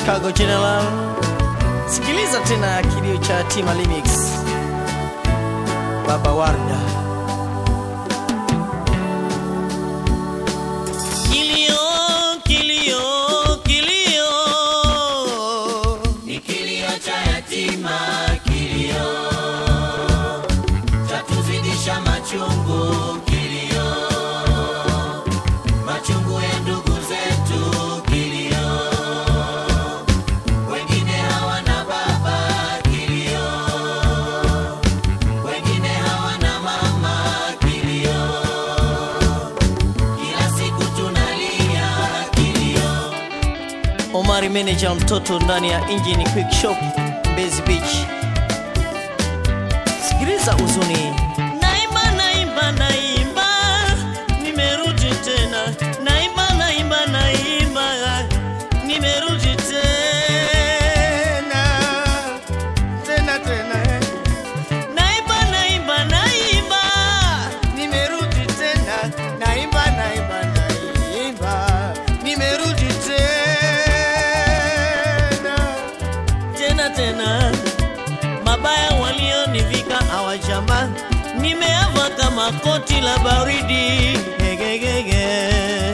Chicago General. Sikiliza tena kilio cha Tima Remix. Baba Warda. Kilio, kilio, kilio. Ni kilio cha yatima, kilio cha tuzidisha machungu, kilio machungu ya ndugu zetu, kilio wengine hawana baba, kilio wengine hawana mama, kilio kila siku tunalia, kilio Omari manager mtoto ndani ya Engine Quick Shop Mbezi Beach. Sikiliza huzuni. Naimba, naimba, naimba, nimerudi tena. Naimba, naimba, naimba, nimerudi tena. Tena, tena, eh. Naimba, naimba, naimba, nimerudi tena. Naimba, naimba, naimba, nimerudi tena. Tena, tena. Mabaya walionivika hawajama, nimeava kama koti la baridi. Gegegege.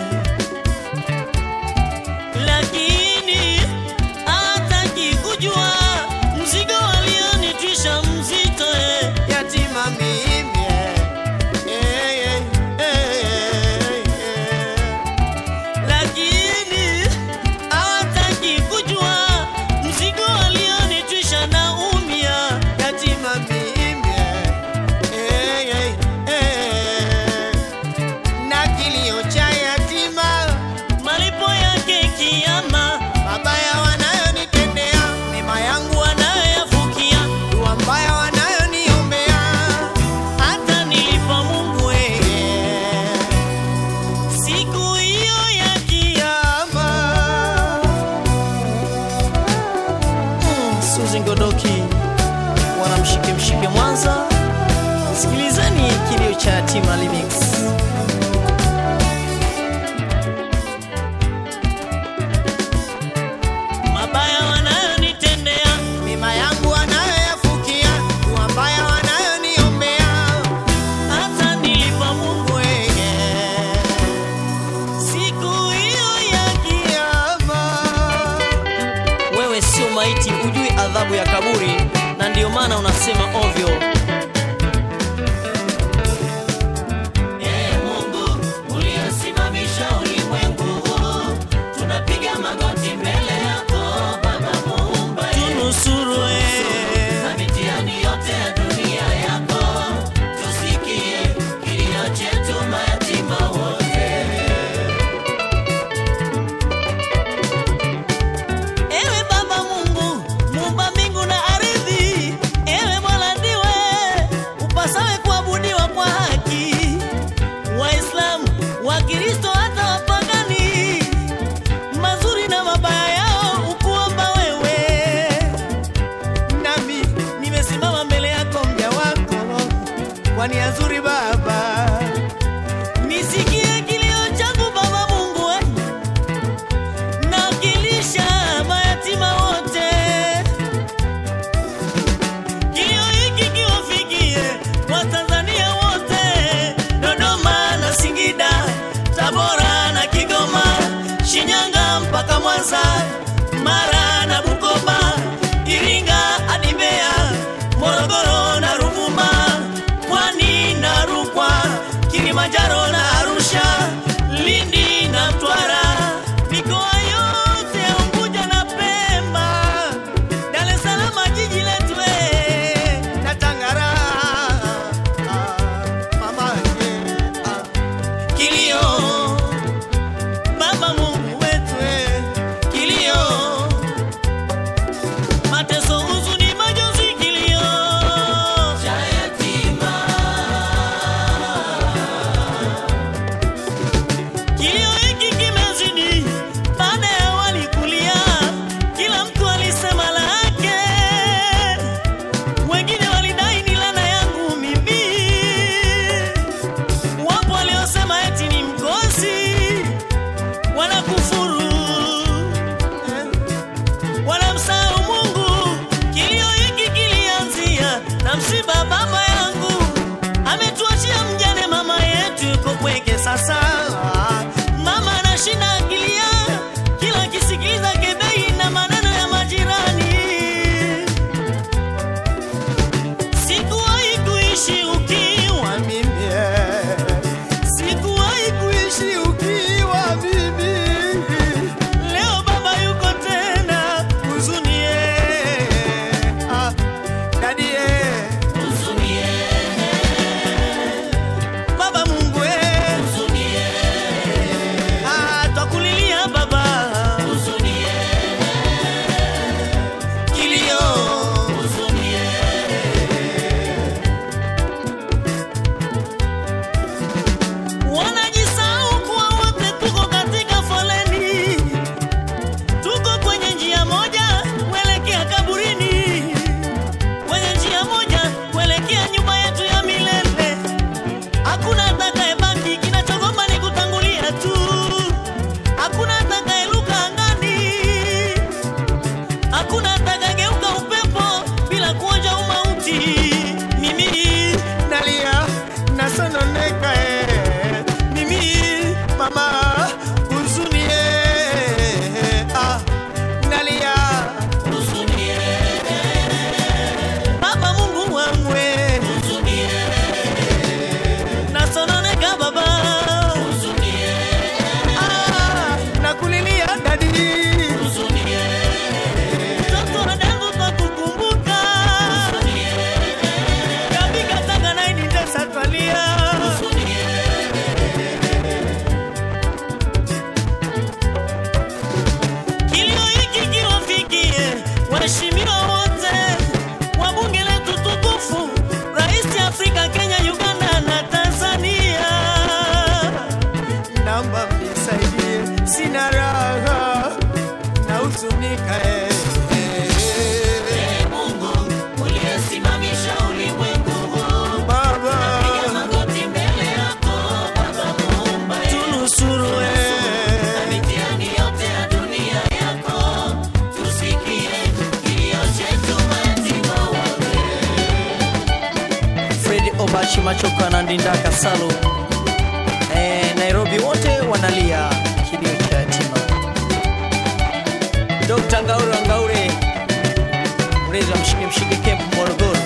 Lakini hataki kujua mzigo walionitwisha mzito, eh. yatima mimi eh. Eh, eh, eh, eh. Lakini hawataki kujua mzigo walionitwisha na umia yatima mimi eh, eh, eh. na kilio cha yatima malipo yake kiama mabaya wanayonitendea mema yangu wanayoyafukia dua mbaya wanayoniombea hata nilipa Mungu eh. Siku hiyo ya kiyama. Mm, Suzy Ngodoki wanamshike mshike Mwanza. Sikilizeni kilio cha Tima Remix. Mabaya wanayonitendea, mema yangu wanayoyafukia, dua mbaya wanayoniombea, hata nilipa Mungu weye siku hiyo ya kiyama. Wewe sio maiti, ujui adhabu ya kaburi, na ndio maana unasema ovyo. Ee Mungu uliyesimamisha ulimwengu huu, tunapiga magoti mbele yako Baba Muumba, Tunusuru eh. na mitihani yote ya dunia yako, tusikie kilio chetu mayatima wote. Ewe Baba Mungu, muumba mbingu na ardhi, ewe Mola ndiwe upasawe kuabudiwa kwa haki. Waislamu, Wakristo hata wapagani, mazuri na mabaya yao ukuomba wewe. Nami nimesimama mbele yako mja wako kwa nia nzuri Baba, nisikie kilio changu Baba Mungu eh nawakilisha mayatima wote. Kilio hiki kiwafikie Watanzania wote, Dodoma na Singida, Tabora na Kigoma, Shinyanga mpaka Mwanza, Mara na Bukoba, Iringa hadi Mbeya, Morogoro na Ruvuma, Pwani na Rukwa, Kilimanjaro na Arusha, Lindi na Mtwara, mikoa yote ya Unguja na Pemba, Dar es Salaam jiji letu eh, na Tangara. Ah, mama, eh, ah. Kilio Baba Mungu wetu eh, kilio mama huzuni eh, ah, nalia baba Mungu wangu eh, nasononeka baba ah, nakulilia dadi mtoto wangu kwa kukumbuka kabika tanga naini ndesatwalia kilio hiki kiwafikie waheshimiwa wote wa bunge letu tukufu, rais Afrika, Kenya, Uganda na Tanzania. Naomba mnisaidie, sina raha na huzunika eh, eh, eh. Mungu uliyesimamisha ulimwengu huu, Baba magoti mbele yako Baba Muumba, tunusuru eh. mitihani yote ya dunia yako, tusikie kilio chetu mayatima wote. Fred Obachi Machoka na Ndindaka Salu eh, Nairobi wote wanalia kilio cha yatima. Dr. Ngaure wa Ngaure mlezi wa Mshike Mshike Camp Morogoro.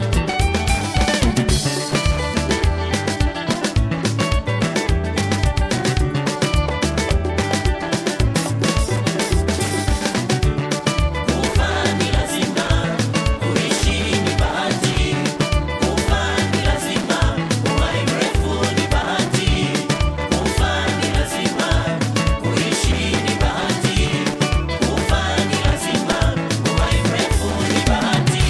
Kufa ni lazima, kuishi ni bahati. Kufa ni lazima, uhai mrefu ni bahati. Kufa ni lazima, kuishi ni bahati. Kufa ni lazima, uhai mrefu ni bahati.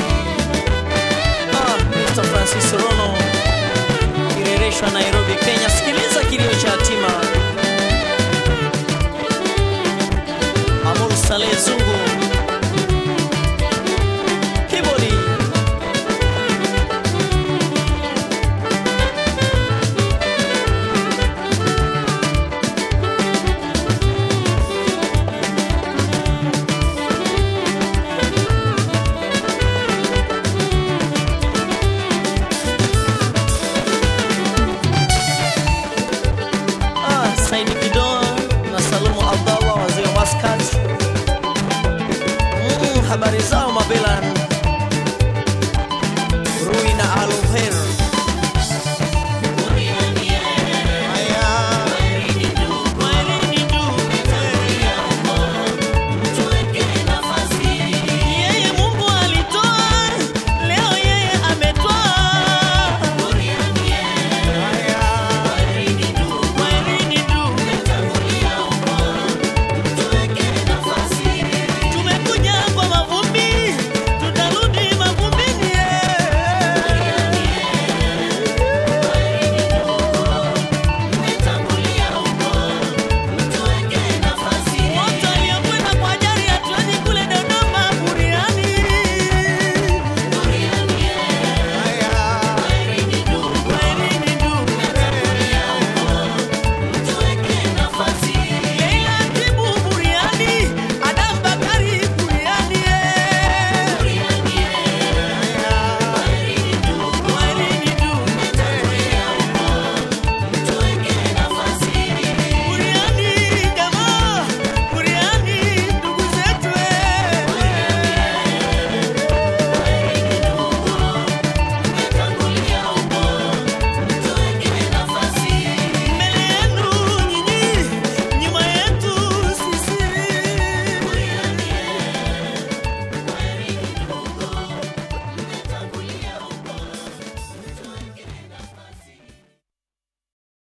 Ah, Mr. Francis Rono kirereshwa Nairobi, Kenya. Sikiliza kilio cha yatima. Amur Saleh Zungu Kibodi Ah, Saidi Kidoa na Salumu Abdallah wazee wa Muscat. Mm, habari zao Mabela